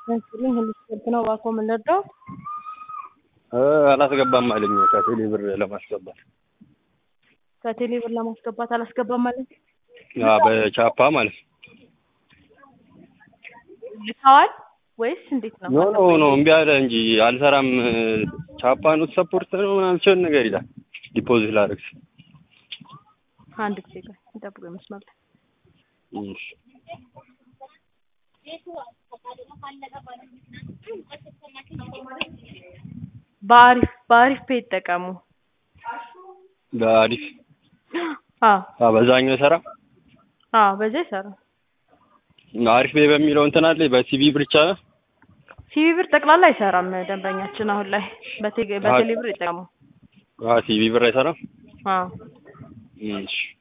ያስልኝ ሁሉ ስፖርት ነው። እባክዎ ምን ልርዳው? አላስገባም አለኝ ከቴሌ ብር ለማስገባት ከቴሌ ብር ለማስገባት አላስገባም ማለት አዎ በቻፓ ማለት ነው። ልከዋል ወይስ እንዴት ነው? ኖ ኖ ኖ እምቢ አለ እንጂ አልሰራም። ቻፓ ኖት ሰፖርት ነው ምናምን ሲሆን ነገር ይላል። ዲፖዚት ላደርግ ስል አንድ ጊዜ ቆይ ይጠብቁ ይመስላል። እሺ በአሪፍ በአሪፍ ፔ ይጠቀሙ። በአሪፍ አዎ አዎ በዛኛው ይሰራ አዎ በዛ ይሰራል። አሪፍ ቤ በሚለው እንትን አለ በሲቪ ብር ይቻላል። ሲቪ ብር ጠቅላላ አይሰራም ደንበኛችን አሁን ላይ በቴሌ በቴሌ ብር ይጠቀሙ። አዎ ሲቪ ብር አይሰራም። አዎ እሺ